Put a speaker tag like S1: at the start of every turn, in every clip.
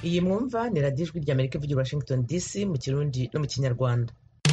S1: iyi mwumva ni radiyo ijwi ry'amerika ivugira washington dc mu kirundi no mu kinyarwanda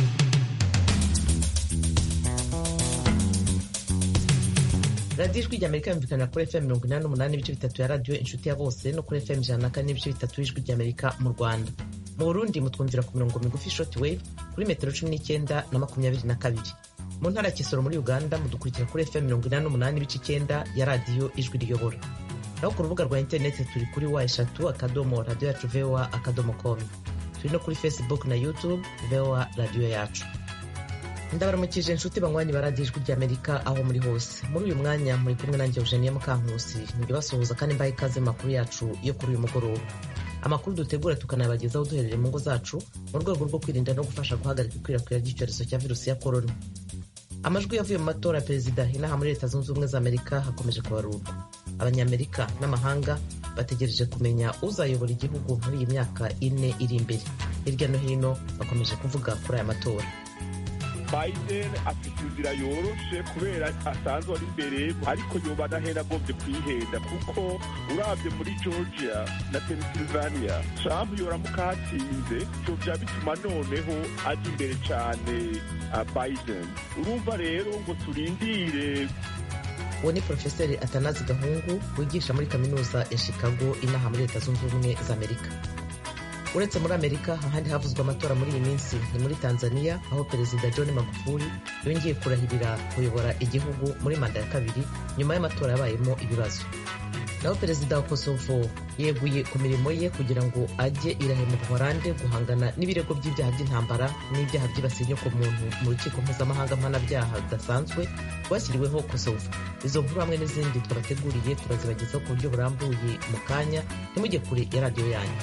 S1: radiyo ijwi ry'amerika yumvikana kuri fm mirongo inani n'umunani n'ibice bitatu ya radiyo inshuti ya bose no kuri fm ijana na kane n'ibice bitatu y'ijwi ry'amerika mu rwanda mu burundi mutwumvira ku mirongo migufi short wave kuri metero cumi n'icyenda na makumyabiri na kabiri mu ntara ya kisoro muri uganda mudukurikira kuri fm mirongo inani n'umunani n'ibice icyenda ya radiyo ijwi riyobora naho ku rubuga rwa interineti turi kuri wa eshatu akadomo radiyo yacu voa akadomo komu turi no kuri facebook na youtube voa radiyo yacu ndabaramukije inshuti banywanyi ba radiyo ijwi ry'amerika aho muri hose muri uyu mwanya muri kumwe nanjye eugenie mukankusi nibyo basuhuza kandi mbaha ikaze mu makuru yacu yo kuri uyu mugoroba amakuru dutegura tukanabagezaho duherereye mu ngo zacu mu rwego rwo kwirinda no gufasha guhagarika ikwirakwira ry'icyorezo cya virusi ya korona amajwi yavuye mu matora ya perezida inaha muri leta zunze ubumwe za amerika hakomeje kubarurwa abanyamerika n'amahanga bategereje kumenya uzayobora igihugu muri iyi myaka ine iri imbere hirya no hino bakomeje kuvuga kuri aya matora
S2: biden afite inzira yoroshe kubera asanzwe ari imbere ariko yoba adahera agomvye kwihenda kuko urabye muri georgia na pennsylvania trump yoramuka hatsinze ivyo vya bituma noneho aja imbere cane uh, biden urumva rero ngo turindire
S1: uwo ni porofeseri atanazi gahungu wigisha muri kaminuza ya chicago inaha muri leta zunze ubumwe za amerika uretse muri amerika ahandi havuzwe amatora muri iyi minsi ni muri tanzania aho perezida john magufuli yongeye kurahirira kuyobora igihugu muri manda ya kabiri nyuma y'amatora yabayemo ibibazo naho perezida wa kosovo yeguye ku mirimo ye kugira ngo ajye irahe mu buholande guhangana n'ibirego by'ibyaha by'intambara n'ibyaha byibasiye inyokomuntu mu rukiko mpuzamahanga mpanabyaha rudasanzwe rwashyiriweho kosovo izo nkuru hamwe n'izindi twabateguriye turazibagezaho ku buryo burambuye mu kanya ntimujye kure ya radiyo yanyu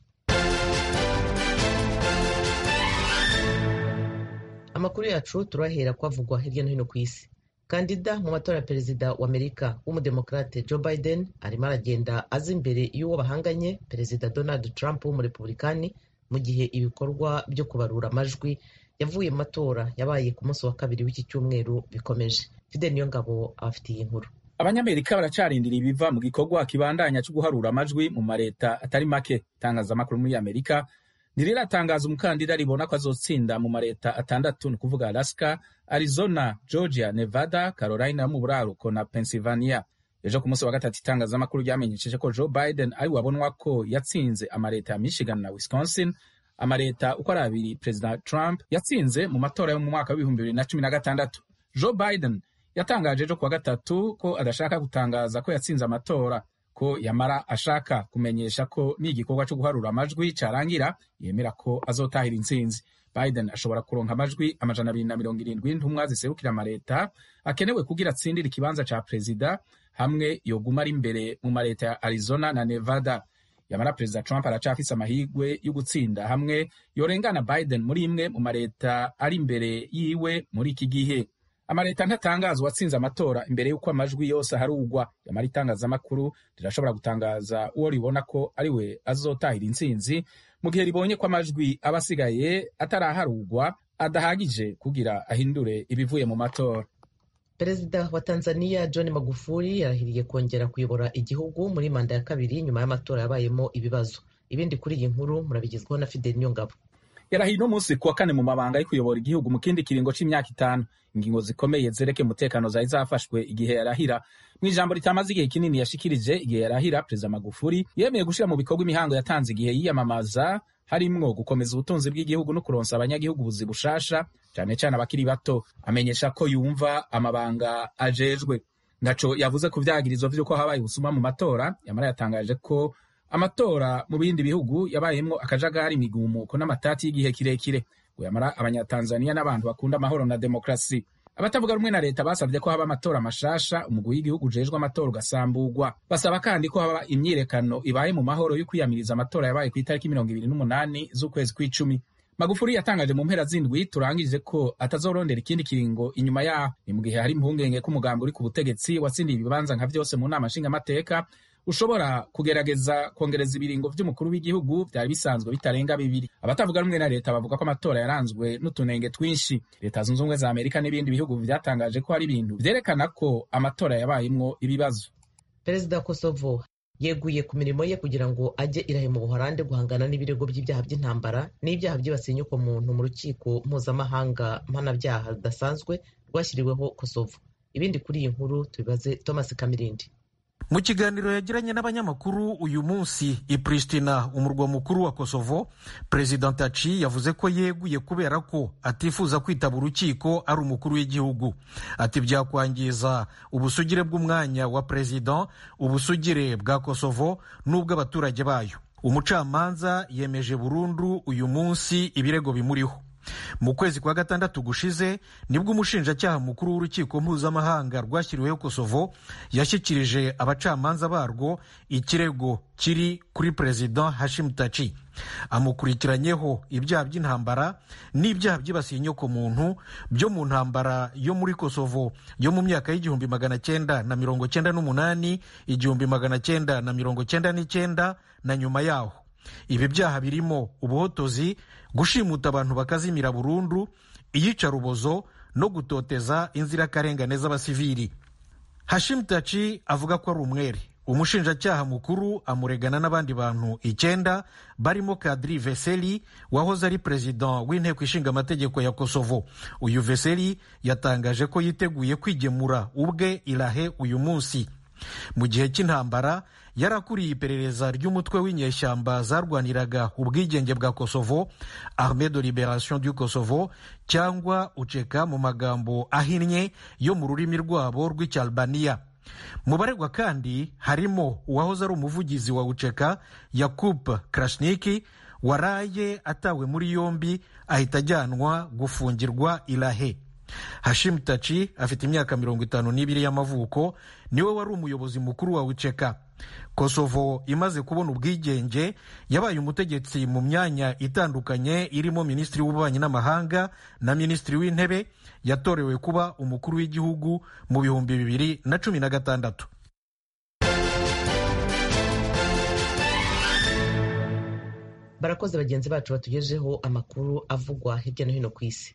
S1: amakuru yacu turahera kwavugwa hirya no hino ku isi kandida mu matora ya perezida wa amerika w'umudemokrate joe biden arimo aragenda aza imbere y'uwo bahanganye perezida donald trump w'umurepublikani mu gihe ibikorwa byo kubarura amajwi yavuye mu matora yabaye ku munsi wa kabiri w'iki cyumweru bikomeje fide niyo ngabo abafitiye inkuru
S3: abanyamerika baracarindira ibiva mu gikorwa kibandanya cyo guharura amajwi mu mareta atari make itangazamakuru muri amerika ntiriratangaza umukandida ribona ko azotsinda mu mareta atandatu ni ukuvuga alaska arizona georgia nevada carolina yo mu buraruko na pennsylvania ejo ku munsi wa gatatu itangazamakuru ryamenyesheje ko joe biden ari wabonwa ko yatsinze amareta ya michigan na wisconsin amareta uko ari abiri perezida trump yatsinze mu matora yo mu mwaka w'ibihumbi bibiri na cumi na gatandatu joe biden yatangaje ejo ku wa gatatu ko adashaka gutangaza ko yatsinze amatora ko yamara ashaka kumenyesha ko n'igikorwa cyo guharura amajwi cyarangira yemera ko azotahira intsinzi biden ashobora kuronka amajwi amajana abiri na mirongo irindwi y'intumwa ziserukira amareta akenewe kugira atsindire ikibanza ca perezida hamwe yoguma ari imbere mu mareta ya arizona na nevada yamara perezida trump aracafise amahirwe yo gutsinda hamwe yorengana biden muri imwe mu mareta ari imbere yiwe muri iki gihe amareta ntatangaza uwatsinze amatora imbere y'uko amajwi yose aharugwa yamara itangazamakuru rirashobora gutangaza uwo ribona ko ari we azotahira intsinzi mu gihe ribonye ko amajwi aba asigaye ataraharugwa adahagije kugira ahindure ibivuye mu matora
S1: perezida wa tanzania john magufuli yarahiriye kongera kuyobora igihugu muri manda ya kabiri nyuma y'amatora yabayemo ibibazo ibindi kuri iyi nkuru murabigezwaho na fidel niyongabo
S3: yarahiye uno munsi kuwa kane mu mabanga yo kuyobora igihugu mu kindi kiringo c'imyaka itanu ingingo zikomeye zereke umutekano zari zafashwe igihe yarahira mu ijambo ritamaze igihe kinini yashikirije igihe yarahira perezida magufuli yemeye gushira mu bikorwa imihango yatanze igihe yiyamamaza harimwo gukomeza ubutunzi bw'igihugu no kuronsa abanyagihugu ubuzi bushasha cane cane abakiri bato amenyesha ko yumva amabanga ajejwe ntaco yavuze ku vyagirizo vy'uko habaye ubusuma mu matora yamara yatangaje ko amatora mu bindi bihugu yabayemwo akajagari imigumuko n'amatati y'igihe kirekire ngo yamara abanyatanzaniya n'abantu bakunda amahoro na demokrasi abatavuga rumwe na leta basabye ko haba amatora mashasha umugwi w'igihugu ujejwe amatora ugasamburwa basaba kandi ko haba imyirekano ibaye mu mahoro yo kwiyamiriza amatora yabaye ku itariki mirongo ibiri n'umunani z'ukwezi kw'icumi magufuri yatangaje mu mpera z'indwi turangije ko atazorondera ikindi kiringo inyuma yaho ni mu gihe hari impungenge ko umugambi uri ku butegetsi watsindiye ibibanza nka vyose mu nama nshingamateka ushobora kugerageza kongereza ibiringo vy'umukuru w'igihugu vyari bisanzwe bitarenga bibiri abatavuga rumwe na leta bavuga ko amatora yaranzwe n'utunenge twinshi leta zunze ubumwe za amerika n'ibindi bihugu vyatangaje ko hari ibintu vyerekana ko amatora yabayemwo ibibazo
S1: perezida wa kosovo yeguye ku mirimo ye kugira ngo ajye irahe mu buhorande guhangana n'ibirego by'ibyaha by'intambara n'ibyaha byibasiye inyokomuntu mu rukiko mpuzamahanga mpanabyaha rudasanzwe rwashyiriweho kosovo ibindi kuri iyi nkuru tubibaze thomas kamirindi
S4: mu kiganiro yagiranye n'abanyamakuru uyu munsi i pristina umurwa mukuru wa kosovo perezida ntaci yavuze ko yeguye kubera ko atifuza kwitaba urukiko ari umukuru w'igihugu ati byakwangiza ubusugire bw'umwanya wa perezida ubusugire bwa kosovo n'ubw'abaturage bayo umucamanza yemeje burundu uyu munsi ibirego bimuriho mu kwezi kwa gatandatu gushize nibwo umushinjacyaha mukuru w'urukiko mpuzamahanga rwashyiriweho kosovo yashyikirije abacamanza barwo ikirego kiri kuri perezida hashim taci amukurikiranyeho ibyaha by'intambara n'ibyaha byibasiye inyokomuntu byo mu ntambara yo muri kosovo yo mu myaka y'igihumbi magana cyenda na mirongo cyenda n'umunani igihumbi magana cyenda na mirongo cyenda n'icyenda na nyuma yaho ibi byaha birimo ubuhotozi gushimuta abantu bakazimira burundu iyicarubozo no gutoteza inzirakarengane z'abasivili hashim taci avuga ko ari umwere umushinjacyaha mukuru amuregana n'abandi bantu icyenda barimo kadiri veseli wahoze ari perezida w'inteko ishinga amategeko ya kosovo uyu veseli yatangaje ko yiteguye kwigemura ubwe irahe uyu munsi mu gihe cy'intambara yarakuriye iperereza ry'umutwe w'inyeshyamba zarwaniraga ubwigenge bwa kosovo arme de liberation du kosovo cyangwa uceka mu magambo ahinnye yo mu rurimi rwabo rw'icyalbaniya mu baregwa kandi harimo uwahoze ari umuvugizi wa uceka yakub krasniki waraye atawe muri yombi ahita ajyanwa gufungirwa irahe hashim taci afite imyaka mirongo itanu n'ibiri y'amavuko niwe wari umuyobozi mukuru wa wiceka kosovo imaze kubona ubwigenge yabaye umutegetsi mu myanya itandukanye irimo minisitiri w'ububanyi n'amahanga na minisitiri w'intebe yatorewe kuba umukuru w'igihugu mu bihumbi bibiri na cumi na gatandatu
S1: barakoze bagenzi bacu batugejeho amakuru avugwa hirya no hino ku isi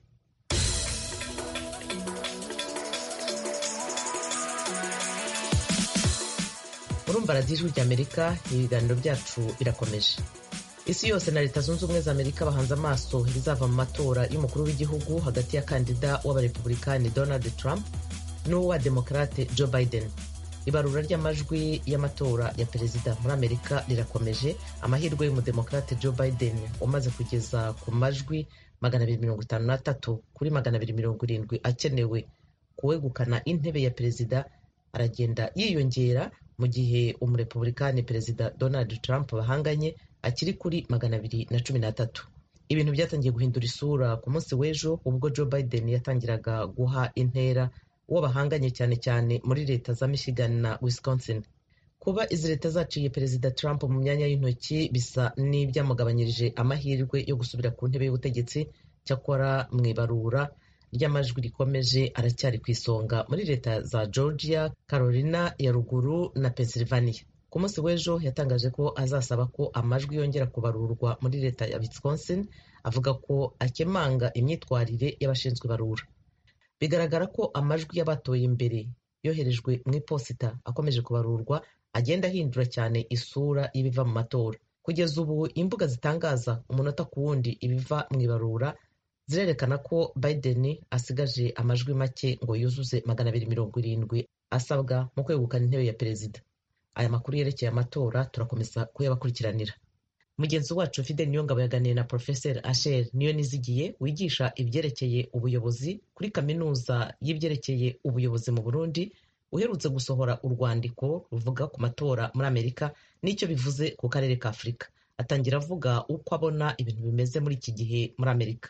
S1: urumva radiyo ijwi ry'amerika ibiganiro byacu birakomeje isi yose na leta zunze ubumwe za amerika bahanze amaso ibizava mu matora y'umukuru w'igihugu hagati ya kandida w'abarepublikani donald trump n'uwa demokarate joe biden ibarura ry'amajwi y'amatora ya perezida muri amerika rirakomeje amahirwe y'umudemokarate joe biden umaze kugeza ku majwi magana abiri mirongo itanu n'atatu kuri magana abiri mirongo irindwi akenewe kuwegukana intebe ya perezida aragenda yiyongera mu gihe umurepublikani perezida donald trump bahanganye akiri kuri magana abiri na cumi n'atatu ibintu byatangiye guhindura isura ku munsi w'ejo ubwo joe biden yatangiraga guha intera uwo bahanganye cyane cyane muri leta za michigan na wisconsin kuba izi leta zaciye perezida trump mu myanya y'intoki bisa n'ibyamugabanyirije amahirwe yo gusubira ku ntebe y'ubutegetsi cyakora mu ibarura ry'amajwi rikomeje aracyari ku isonga muri leta za georgia carolina ya ruguru na pennsylvania ku munsi w'ejo yatangaje ko azasaba ko amajwi yongera kubarurwa muri leta ya wisconsin avuga ko akemanga imyitwarire y'abashinzwe ibarura bigaragara ko amajwi y'abatoye mbere yoherejwe mu iposita akomeje kubarurwa agenda ahindura cyane isura y'ibiva mu matora kugeza ubu imbuga zitangaza umunota ku wundi ibiva mu ibarura zirerekana ko biden asigaje amajwi make ngo yuzuze magana abiri mirongo irindwi asabwa mu kwegukana intebe ya perezida aya makuru yerekeye amatora turakomeza kuyabakurikiranira mugenzi wacu fidel niyongabo yaganiye na profeseri asher niyo nizigiye wigisha ibyerekeye ubuyobozi kuri kaminuza y'ibyerekeye ubuyobozi mu burundi uherutse gusohora urwandiko ruvuga ku matora muri amerika n'icyo bivuze ku karere ka afurika atangira avuga uko abona ibintu bimeze muri iki gihe muri amerika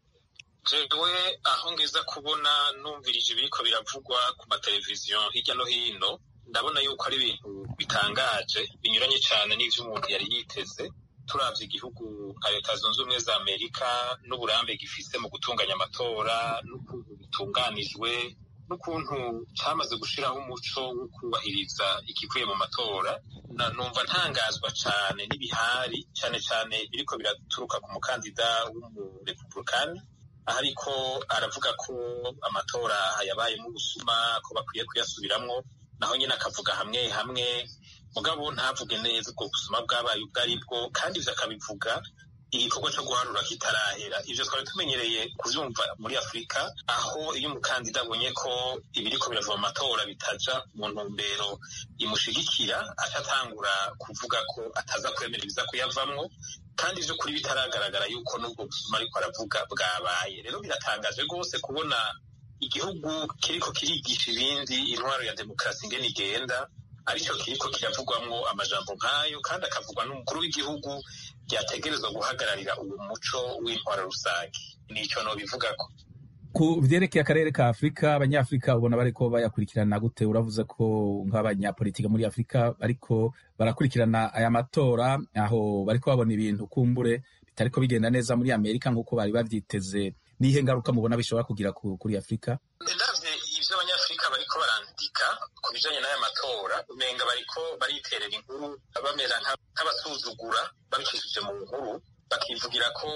S5: jewe aho ngiza kubona numvirije ibiriko biravugwa ku mateleviziyo hirya no hino ndabona yuko ari ibintu bitangaje binyuranye cyane n'ivyo umuntu yari yiteze turavye igihugu nka leta zunze ubumwe za amerika n'uburambe gifise mu gutunganya amatora n'ukuntu bitunganijwe n'ukuntu cyamaze gushiraho umuco wo kubahiriza ikivuye mu matora numva ntangazwa cyane n'ibihari cyane cyane biriko biraturuka ku mukandida w'umurepublikani aho ariko aravuga ko amatora yabayemo ubusuma ko bakwiye kuyasubiramwo naho nyine akavuga hamwe hamwe mugabo ntavuge neza ubwo busuma bwabaye ubwo ari bwo kandi ivyo akabivuga igikorwa cyo guharura kitarahera ivyo twari tumenyereye kuvyumva muri afurika aho iyo umukandida abonye ko ibiriko birava mu matora bitaja mu ntumbero imushigikira aca atangura kuvuga ko ataza kwemera ibiza kuyavamwo kandi vy'ukuri bitaragaragara yuko n'ubwo busuma ariko aravuga bwabaye rero biratangaje rwose kubona igihugu kiriko kirigisha ibindi intwaro ya demokarasi ingene igenda aricyo kiriko kiravugwamwo amajambo nk'ayo kandi akavugwa n'umukuru w'igihugu ryategerezwa guhagararira uwo muco w'intwaro rusange nico nobivugako
S3: ku vyerekeye akarere ka afurika abanyafurika ubona bariko bayakurikirana gute uravuze ko nk'abanyapolitike muri afurika bariko barakurikirana aya matora aho bariko babona ibintu kumbure bitariko bigenda neza muri amerika nk'uko bari bavyiteze nihe ngaruka mubona bishobora kugira kuri afurika
S5: ndavye ivyo abanyafurika bariko barandika ku bijanye n'aya matora umenga bariko bariterera inkuru bamera nk'abasuzugura babicishije mu nkuru bakivugira ko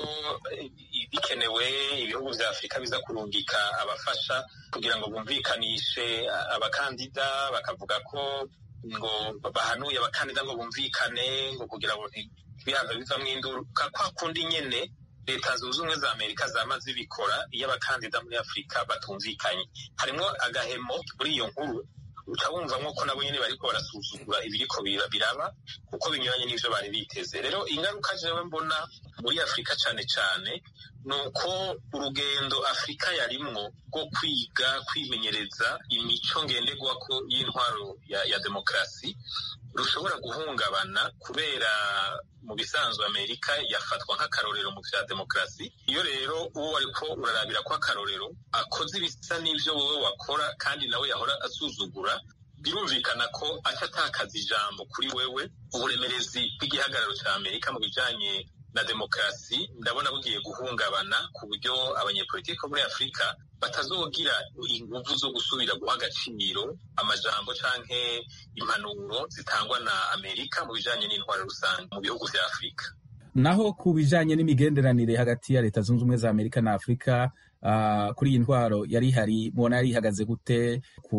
S5: bikenewe ibihugu vya afurika biza kurungika abafasha kugira ngo bumvikanishe abakandida bakavuga ko ngo bahanuye abakandida ngo bumvikane ngo kugira ngo ntibihaza bivamwo induruka kwa kundi nyene leta zunze ubumwe za amerika zama zibikora iyo abakandida muri afurika batumvikanye harimwo agahemo muri iyo nkuru uca wumvamwo ko nabo nyene bariko barasuzugura ibiriko biraba kuko binyuranye n'ivyo bari biteze rero ingaruka jewe mbona muri afurika cane cane ni uko urugendo afurika yarimwo rwo kwiga kwimenyereza imico ngenderwako y'intwaro ya, ya demokarasi rushobora guhungabana kubera mu bisanzwe amerika yafatwa nk'akarorero mu vya demokarasi iyo rero uwo ariko urarabira ko akarorero akoze ibisa n'ivyo wowe wakora kandi nawe yahora asuzugura birumvikana ko aca atakaza ijambo kuri wewe uburemerezi bw'igihagararo ca amerika mu bijanye na demokarasi ndabona bugiye guhungabana ku buryo abanyepolitiki bo muri afurika batazogira inguvu zo gusubira guha agaciro amajambo canke impanuro zitangwa na amerika mu bijanye n'intwaro rusange mu bihugu vya afurika
S3: naho ku bijanye n'imigenderanire hagati ya leta zunze ubumwe za amerika na afurika uh, kuri iyi ntwaro yari ihari mubona yari ihagaze gute ku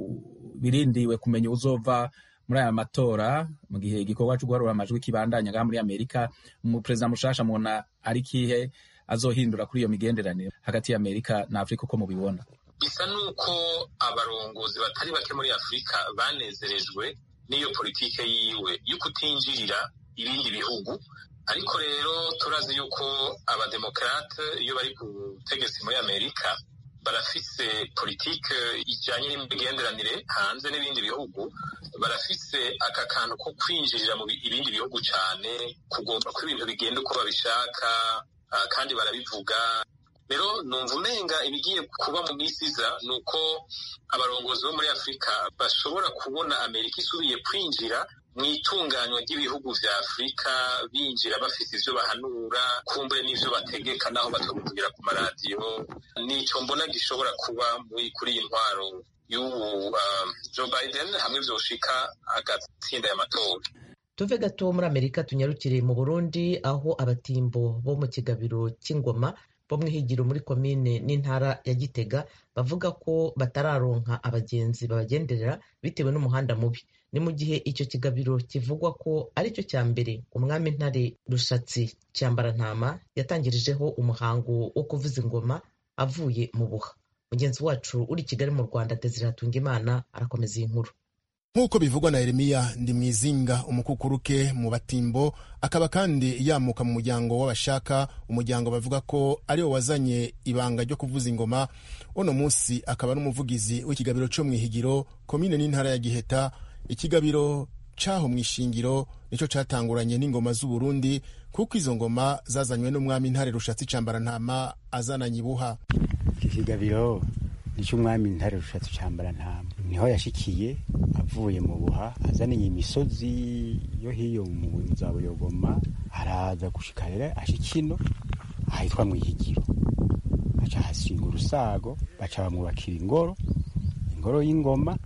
S3: birindiwe kumenya uzova muri aya matora mu gihe igikorwa cyo guharura amajwi kibandanya ngaha muri amerika umuperezida mushasha mubona ari kihe azohindura kuri iyo migenderanire hagati ya amerika na afurika uko mubibona
S5: bisa n'uko abarongozi batari bake muri afurika banezerejwe n'iyo politike yiwe yo kutinjirira ibindi bihugu ariko rero turazi yuko abademokarate iyo bari ku butegetsi muri amerika barafise politike ijanye n'imigenderanire hanze n'ibindi bihugu barafise aka kantu ko kwinjirira mu ibindi bihugu cane kugomba ko ibintu bigenda uko babishaka uh, kandi barabivuga rero numva umenga ibigiye kuba mu minsi iza ni uko abarongozi bo muri afurika bashobora kubona amerika isubiye kwinjira mu itunganywa ry'ibihugu vya afurika binjira bafise ivyo bahanura kumbure n'ivyo bategeka naho batabivugira ku maradiyo nico mbona gishobora kuba kuri iyi ntwaro y'ubu uh, joe biden hamwe vyoshika agatsinda y'amatora
S1: tuve gato muri amerika tunyarukire mu burundi aho abatimbo bo mu kigabiro cy'ingoma bo mu ihigiro muri komine n'intara ya gitega bavuga ko batararonka abagenzi babagenderera bitewe n'umuhanda mubi ni mu gihe icyo kigabiro kivugwa ko ari cyo cya mbere umwami ntare rushatsi cyambarantama yatangirijeho umuhango wo kuvuza ingoma avuye mu buha mugenzi wacu uri i kigali mu rwanda desire hatungimana arakomeza iyi nkuru
S6: nk'uko bivugwa na Yeremiya ndi mwizinga umukukuruke mu batimbo akaba kandi yamuka mu muryango w'abashaka umuryango bavuga ko ariwo wazanye ibanga ryo kuvuza ingoma uno munsi akaba n'umuvugizi w'ikigabiro cyo mu ihigiro komine n'intara ya giheta ikigabiro caho mu ishingiro nico catanguranye n'ingoma z'uburundi kuko izo ngoma zazanywe n'umwami ntare rushatsi cambarantama azananye ibuha
S7: iki kigabiro nicy'umwami ntare rushatsi cambarantama niho yashikiye avuye mu buha azaniye imisozi yo hiyo mu za buyogoma araza gushika rero ashikino ahitwa mu ihigiro aca hasinga urusago baca bamwubakira ingoro ingoro y'ingoma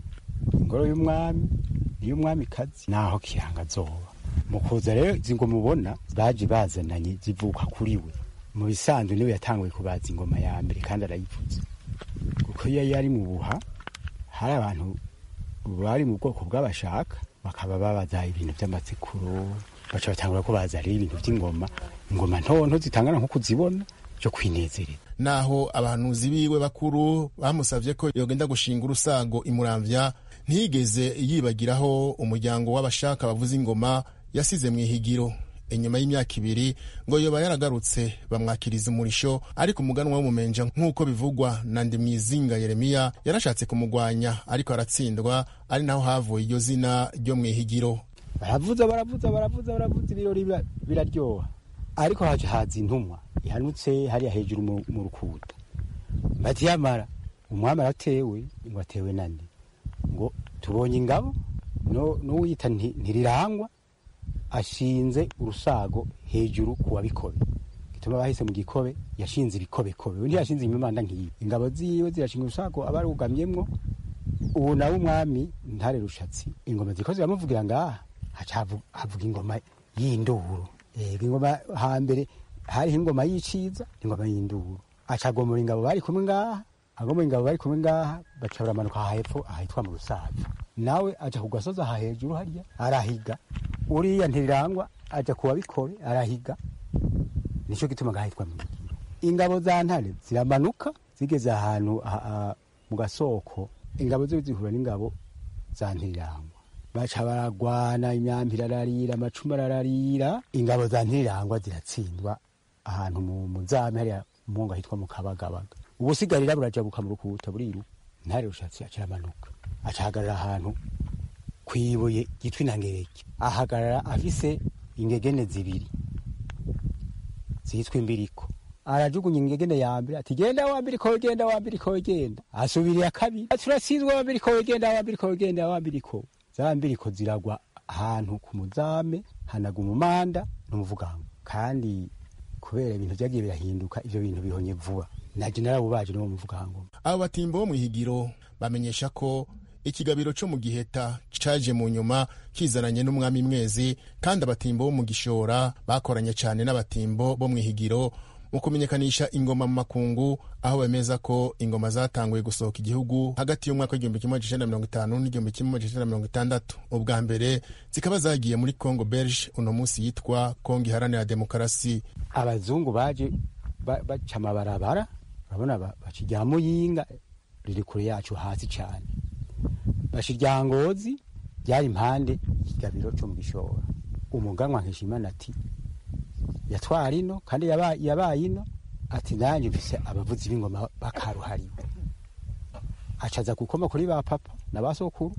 S7: ingoro y'umwami n'iy'umwami kazi naho kiranga zoba mu kuza rero izi ngoma ubona baje bazananye zivuka kuri we mu bisanzwe niwe yatanguye kubaza ingoma ya mbere kandi arayivuze kuko iyo yari mu buha hari abantu bari mu bwoko bw'abashaka bakaba babaza ibintu by'amatsikuro baca batangura ko baza rero ibintu by'ingoma ingoma ntonto zitangana nko kuzibona byo kwinezereza
S6: naho abahanuzi biwe bakuru bamusavye ko yogenda gushinga urusago imuramvya ntiyigeze yibagiraho umuryango w'abashaka bavuza ingoma yasize mu ihigiro inyuma y'imyaka ibiri ngo yoba yaragarutse bamwakiriza umurisho ariko umuganwa w'umumenja nk'uko bivugwa na ndimwizinga yeremiya yarashatse kumugwanya ariko aratsindwa ari naho havuye iryo zina ryo mu ihigiro
S7: baravuza baravuza baravuza baravuza ibirori bira- biraryoha ariko haje haza intumwa ihanutse hariya hejuru mu- mu rukuta bati yamara umwami aratewe ngo atewe nande ngo tubonye ingabo no- n'uwiyita nti- ntirirangwa ashinze urusago hejuru ku wabikobe gituma bahise mu gikobe yashinze ibikobekobe undi yashinze imimanda nk'iyi ingabo ziwe zirashinga urusago aba arugamyemwo ubu nawe umwami ntare rushatsi ingoma ziko ziramuvugira ngaha haca havu- havuga ingoma y'induru yego ingoma hambere hariho ingoma y'iciza ingoma y'induru aca agomora ingabo bari kumwe ngaha agomora ingabo bari kumwe ngaha baca baramanuka aha hepfo ahitwa mu rusaza nawe aja ku gasozi aha hejuru harya arahiga uriya ntirirangwa aja ku wabikobe arahiga nicyo gituma ngahitwa mu Migiro. ingabo za ntare ziramanuka zigeze ahantu ha- ha- mu gasoko ingabo zo zihura n'ingabo za ntirirangwa baca baragwana imyambi irararira amacumu arararira ingabo za ntirirangwa ziratsindwa ahantu mu muzame hariya mungo hitwa mu kabagabaga ubusigarira burajabuka mu rukuta buriru ntare rushatsi aciramanuka acahagarara ahantu kwibuye gitwa inangereke ahagarara afise ingegene zibiri zitwa imbiriko arajugunya ingegene ya mbere ati genda wa mbiriko genda wa mbiriko genda asubira iya kabiri ati uratsinzwe wa mbiriko genda wa mbiriko genda wa mbiriko za mbiriko ziragwa ahantu ku muzame hanaga umumanda n'umuvugango kandi kubera ibintu byagiye birahinduka ivyo bintu bihonye vuba naje narabubaje n'uwo muvugango
S6: abo batimbo bo mu ihigiro bamenyesha ko ikigabiro cyo mu giheta caje mu nyuma kizananye n'umwami mwezi kandi abatimbo bo mu gishora bakoranye cyane n'abatimbo bo mu ihigiro mu kumenyekanisha ingoma mu makungu aho bemeza ko ingoma zatanguye gusohoka igihugu hagati y'umwaka w'igihumbi kimwe magana cyenda mirongo itanu n'igihumbi kimwe magana cyenda mirongo itandatu ubwa mbere zikaba zagiye muri congo belge uno munsi yitwa congo iharanira demokarasi
S7: abazungu baje ba- baca amabarabara urabona ba- baca irya muyinga riri kure yacu hasi cyane baca irya ngozi ryari impande y'ikigabiro cyo mu gishora umuganwa nkishimana ati yatwara ino kandi yaba- yabaye ino ati nanjye mfise abavuzi b'ingoma bakaruhariwe acaza gukoma kuri ba papa na ba sokuru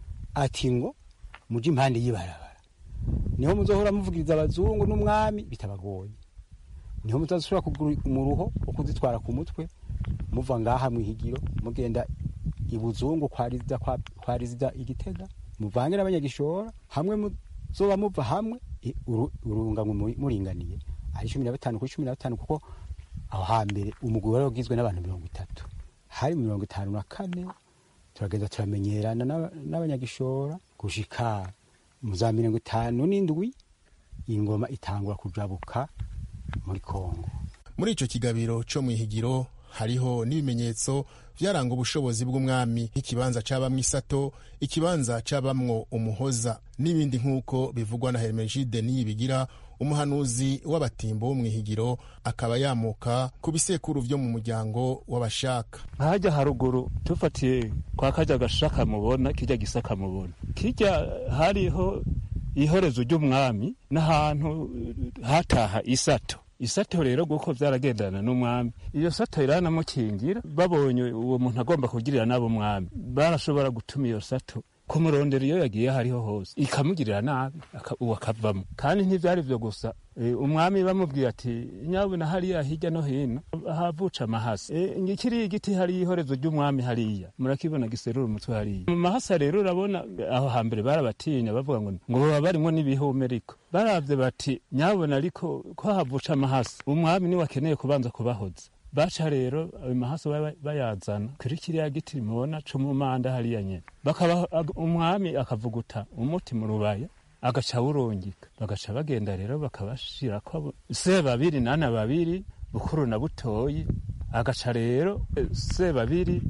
S7: ati ngo muje impande y'ibarabara niho muzohora muvugiriza abazungu n'umwami bitabagoye niho mutazishobora kugura umuruho wo kuzitwara ku mutwe muva ngaha mu ihigiro mugenda ibuzungu kwa rizida kwa, kwa rizida igitega muvange n'abanyagishora hamwe muzoba muva hamwe i- uru- urunganwe muri- muringaniye ari cumi na batanu kuri cumi na batanu kuko aho hambere umugwi wari ugizwe n'abantu mirongo itatu hari mirongo itanu na kane turagenda turamenyerana n'aba- n'abanyagishora gushika mu za mirongo itanu n'indwi ingoma itangura kujabuka muri kongo
S6: muri ico kigabiro co mu ihigiro hariho n'ibimenyetso vyaranga ubushobozi bw'umwami nk'ikibanza cabamwo isato ikibanza cabamwo umuhoza n'ibindi nk'uko bivugwa na hermenegide niyibigira umuhanuzi w'abatimbo wo mu ihigiro akaba yamuka ku bisekuru vyo mu muryango w'abashaka
S2: nkajya haruguru tufatiye kwa kajya gashaka mubona kijya gisaka mubona kijya hariho ihorezo ry'umwami n'ahantu hataha isato isato rero guko byaragendana n'umwami iyo sato iranamukingira babonye uwo muntu agomba kugirira nabo umwami barashobora gutuma iyo sato kumurondera iyo yagiye hariho hose ikamugirira nabi aka- uwo akavamo kandi ntibyari byo gusa e, umwami bamubwiye ati nyabuna hariya hirya no hino havuca amahasa e, ngikiriya igiti hariya ihorezo ry'umwami hariya murakibona giserura umutwe hariya mu mahasa rero urabona aho hambere barabatinya bavuga ngo ngo baba barimwo n'ibihumeriko baravye bati nyabona ariko ko havuca amahasa umwami niwe akeneye kubanza kubahoza baca rero ayo mahasa baba- bayazana kuri kiriya giti mubona co mu manda hariya nyene bakaba ag- umwami akavuguta umuti mu rubaya agaca awurungika bagaca bagenda rero bakabashirako abo- se babiri nana babiri bukuru na butoyi agaca rero eh, se babiri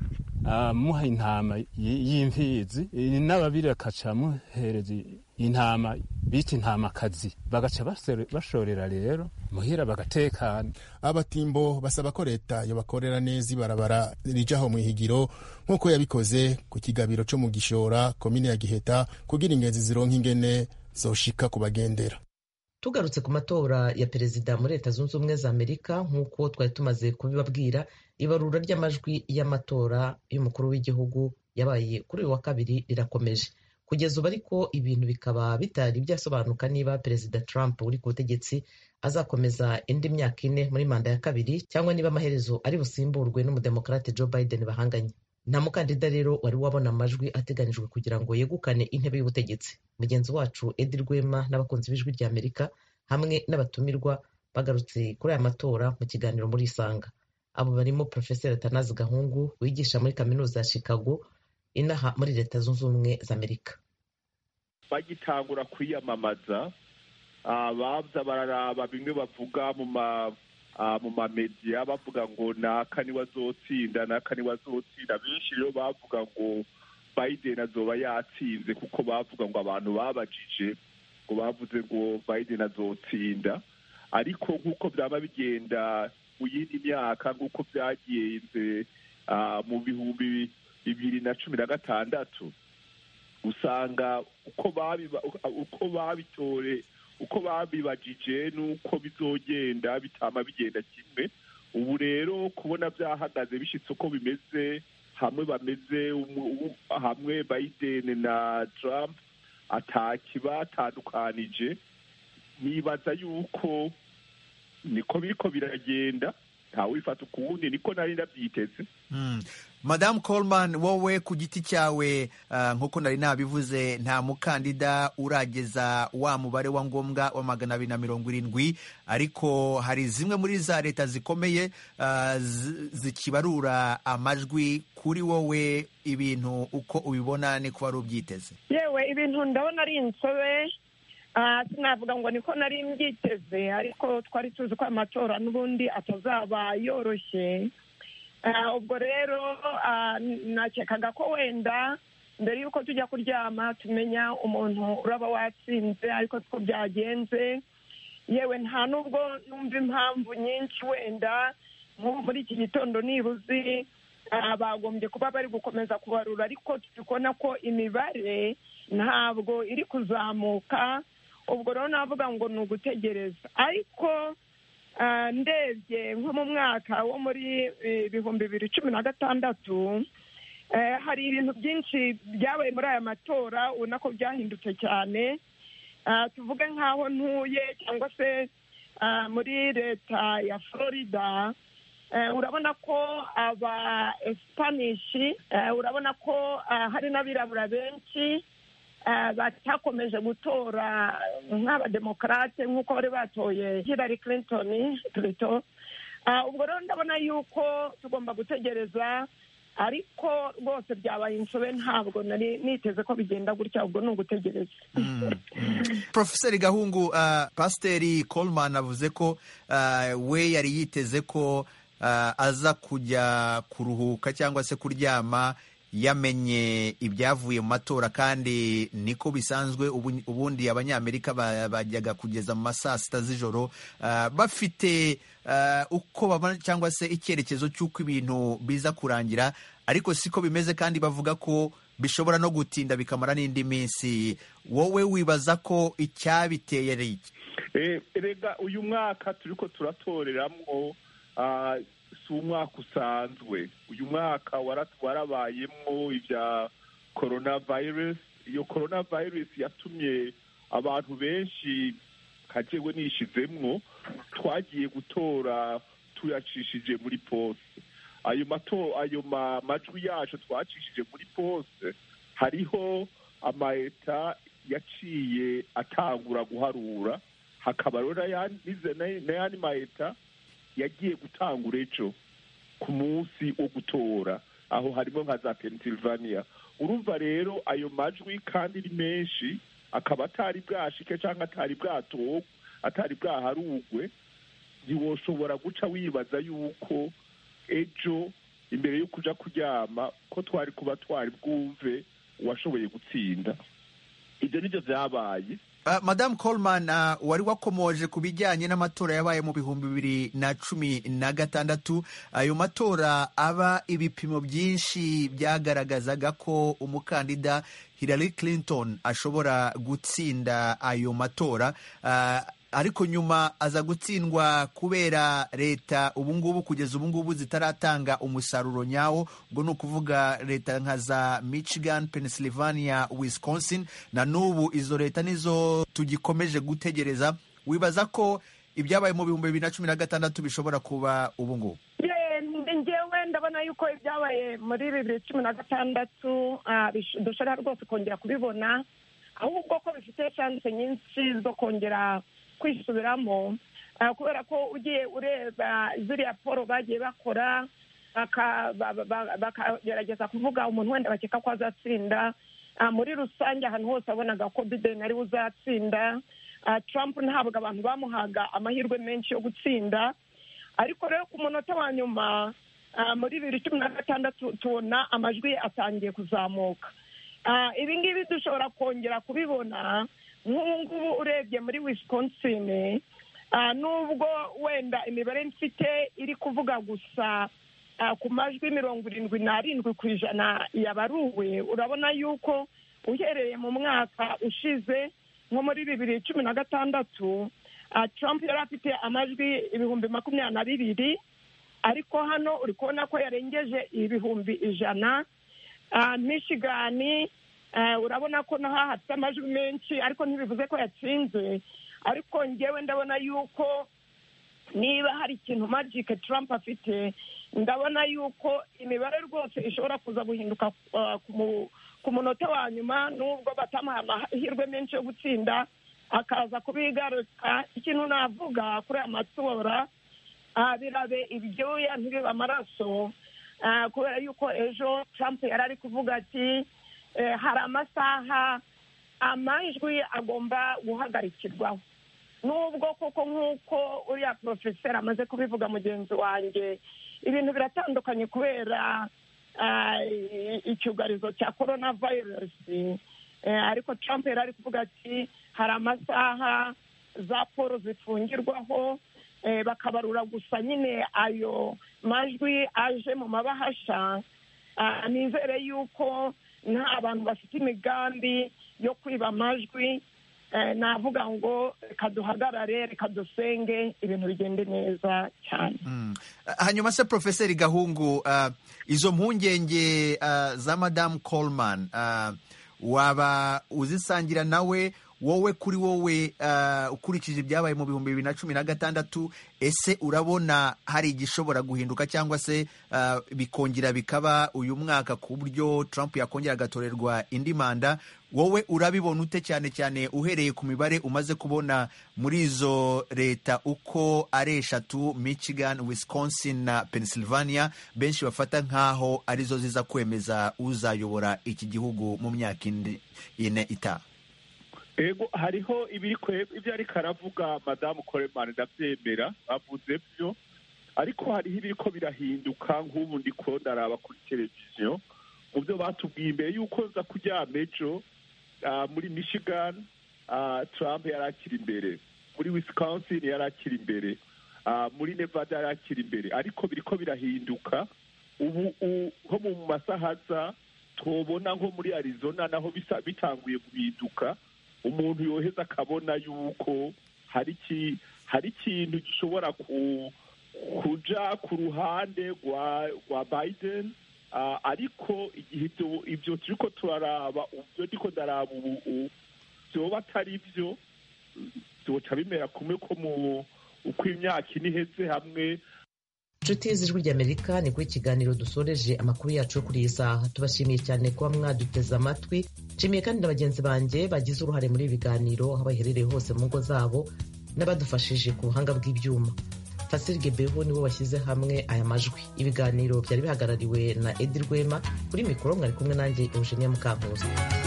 S8: amuha intama y'imfizi n'ababiri bakaca amuhereza intama bita intamakazi bagaca bashorera rero muhira bagatekana
S6: abatimbo basaba ko leta yobakorera neza ibarabara rijaho mu ihigiro nk'uko yabikoze ku kigabiro co mu gishora komine ya giheta kugira ingenzi zironka ingene zoshika kubagendera
S1: tugarutse ku matora ya perezida muri leta zunze ubumwe za amerika nk'uko twari tumaze kubibabwira ibarura ry'amajwi y'amatora y'umukuru w'igihugu yabaye kuri uyu wa kabiri rirakomeje kugeza ubu ariko ibintu bikaba bitari byasobanuka niba perezida trump uri ku butegetsi azakomeza indi myaka ine muri manda ya kabiri cyangwa niba amaherezo ari busimburwe n'umudemokarate joe biden bahanganye nta mukandida rero wari wabona amajwi ateganyijwe kugira ngo yegukane intebe y'ubutegetsi mugenzi wacu edi rwema n'abakunzi b'ijwi rya amerika hamwe n'abatumirwa bagarutse kuri aya matora mu kiganiro muri isanga abo barimo porofeseri atanazi gahungu wigisha muri kaminuza ya chicago inaha muri leta zunze ubumwe za amerika
S2: bagitangura kwiyamamaza baza bararaba bimwe bavuga mu ma mu mamediya bavuga ngo naka niwe azotsinda naka niwe azotsinda benshi rero bavuga ngo biden azoba yatsinze kuko bavuga ngo abantu babajije ngo bavuze ngo biden azotsinda ariko nk'uko byaba bigenda mu yindi myaka nk'uko byagenze mu bihumbi bibiri na cumi na gatandatu usanga uko babitore uko babibajije n'uko bizogenda bitama bigenda kimwe ubu rero kubona byahagaze bishyitse uko bimeze hamwe bameze hamwe Biden na Trump atakibatandukanije nibaza yuko niko biriko biragenda ntawifata ukuwundi niko nari ndabyiteze
S9: madamu Coleman wowe ku giti cyawe nk'uko nari nabivuze nta mukandida urageza wa mubare wa ngombwa wa magana abiri na mirongo irindwi ariko hari zimwe muri za leta zikomeye zikibarura amajwi kuri wowe ibintu uko ubibona niko wari ubyiteze
S10: yewe ibintu ndabona ari insobe sinavuga ngo niko nari mbyiteze ariko twari tuzi ko amatora n'ubundi atazaba yoroshye ubwo rero nakekaga ko wenda mbere y'uko tujya kuryama tumenya umuntu uraba watsinze ariko siko byagenze yewe nta nubwo numva impamvu nyinshi wenda nk'ubu muri iki gitondo nibuzi bagombye kuba bari gukomeza kubarura ariko turi kubona ko imibare ntabwo iri kuzamuka ubwo rero navuga ngo ni ugutegereza ariko ndebye nko mu mwaka wo muri ibihumbi bibiri cumi na gatandatu hari ibintu byinshi byabaye muri aya matora ubona ko byahindutse cyane tuvuge nk'aho ntuye cyangwa se muri leta ya florida urabona ko aba esipanishi urabona ko hari n'abirabura benshi batakomeje gutora nk'abademokarate nk'uko bari batoye Hillary Clinton turito ubwo rero ndabona yuko tugomba gutegereza ariko rwose byabaye insobe ntabwo nari niteze ko bigenda gutya ubwo ni ugutegereza
S9: porofeseri gahungu pasiteri Coleman avuze ko we yari yiteze ko aza kujya kuruhuka cyangwa se kuryama yamenye ibyavuye mu matora kandi niko bisanzwe ubundi abanyamerika bajyaga kugeza mu ma saa sita z'ijoro bafite uko babona cyangwa se icyerekezo cy'uko ibintu biza kurangira ariko siko bimeze kandi bavuga ko bishobora no gutinda bikamara n'indi minsi wowe wibaza ko icyabiteye ari iki
S2: rega uyu mwaka turi ko turatoreramwo si umwaka usanzwe uyu mwaka warabayemo ibya korona virusi iyo korona virusi yatumye abantu benshi kajewe nishizemwo twagiye gutora tuyacishije muri pose ayo mato ayo majwi yacu twacishije muri pose hariho amayeta yaciye atangura guharura hakaba rero n'ayandi mayeta yagiye gutangura ejo ku munsi wo gutora aho harimo nka za pennsylvania urumva rero ayo majwi kandi ni menshi akaba atari bwashike cyangwa atari bwatorwe atari bwaharugwe ntiwoshobora guca wibaza yuko ejo imbere yo kuja kuryama ko twari kuba twari bwumve uwashoboye gutsinda ibyo nibyo vyabaye
S9: Uh, Madame Coleman uh, wari wakomoje ku bijyanye n'amatora yabaye mu bihumbi bibiri na cumi na gatandatu ayo matora aba ibipimo byinshi byagaragazaga ko umukandida Hillary Clinton ashobora gutsinda ayo matora uh, ariko nyuma aza gutsindwa kubera leta ubungubu kugeza ubungubu zitaratanga umusaruro nyawo ubwo ni ukuvuga leta nka za michigan pennsylvania wisconsin na n'ubu izo leta nizo tugikomeje gutegereza wibaza ko ibyabaye mu bihumbi bibiri na cumi na gatandatu bishobora kuba ubungubu
S10: ngewe ndabona yuko ibyabaye muri bibiri cumi na gatandatu dushobora rwose kongera kubibona ahubwo ko bifite shanse nyinshi zo kongera kwisubiramo kubera ko ugiye ureba ziriya poro bagiye bakora bakagerageza kuvuga umuntu wenda bakeka ko azatsinda muri rusange ahantu hose wabonaga ko biden ariwe uzatsinda trump ntabwo abantu bamuhaga amahirwe menshi yo gutsinda ariko rero ku munota wa nyuma muri bibiri cumi na gatandatu tubona amajwi ye atangiye kuzamuka ibi ngibi dushobora kongera kubibona nk'ubu ngubu urebye muri wisconsin nubwo wenda imibare mfite iri kuvuga gusa ku majwi mirongo irindwi n'arindwi ku ijana yabaruwe urabona yuko uhereye mu mwaka ushize nko muri bibiri cumi na gatandatu trump yari afite amajwi ibihumbi makumyabiri na bibiri ariko hano uri kubona ko yarengeje ibihumbi ijana michigani urabona ko naho hafite amajwi menshi ariko ntibivuze ko yatsinze ariko ngewe ndabona yuko niba hari ikintu magike Trump afite ndabona yuko imibare rwose ishobora kuza guhinduka ku munota wa nyuma nubwo batamuha amahirwe menshi yo gutsinda akaza kubigaruka ikintu navuga kuri aya matora birabe ibyuya ntibibe amaraso kubera yuko ejo Trump yari ari kuvuga ati hari amasaha amajwi agomba guhagarikirwaho nubwo koko nk'uko uriya porofeseri amaze kubivuga mugenzi wanjye ibintu biratandukanye kubera icyugarizo cya korona virusi ariko Trump yari ari kuvuga ati hari amasaha za polo zifungirwaho bakabarura gusa nyine ayo majwi aje mu mabahasha nizere yuko nta bantu bafite imigambi yo kwiba amajwi navuga ngo reka duhagarare reka dusenge ibintu bigende neza cyane
S9: hanyuma se porofeseri gahungu izo mpungenge za madamu coleman waba uzisangira nawe wowe kuri wowe ukurikije ibyabaye mu bihumbi bibiri na cumi na gatandatu ese urabona hari igishobora guhinduka cyangwa se bikongera bikaba uyu mwaka ku buryo Trump yakongera agatorerwa indi manda wowe urabibona ute cyane cyane uhereye ku mibare umaze kubona muri izo leta uko ari eshatu michigan wisconsin na pennsylvania benshi bafata nk'aho arizo ziza kwemeza uzayobora iki gihugu mu myaka ine itaha
S2: ego hariho ibiri ibyo ariko aravuga madamu koremani ndabyemera avuze byo ariko hariho ibiri ko birahinduka nk'ubu ndi ko ndaraba kuri televiziyo mu byo batubwiye imbere y'uko nza kuryama ejo muri michigan trump yari akiri imbere muri wisconsin yari akiri imbere muri nevada yari akiri imbere ariko biri ko birahinduka ubu nko mu masaha aza tubona nko muri arizona naho bitanguye guhinduka umuntu yoheza akabona yuko hari hari ikintu gishobora kuja ku ruhande rwa biden ariko igihe ibyo turi ko turaraba ibyo ndiko ndaraba ubu byoba atari byo byoca bimera kumwe ko mu uko imyaka ine iheze hamwe
S1: inshuti z'ijwi ry'amerika ni kuri ikiganiro dusoreje amakuru yacu yo kuri iyi saha tubashimiye cyane kuba mwaduteze amatwi nshimiye kandi na bagenzi banjye bagize uruhare muri ibi biganiro aho baherereye hose mu ngo zabo n'abadufashije ku buhanga bw'ibyuma fasiri gebeho nibo bashyize hamwe aya majwi ibiganiro byari bihagarariwe na edi rwema kuri mikoro mwari kumwe nanjye eugenia mukankuzi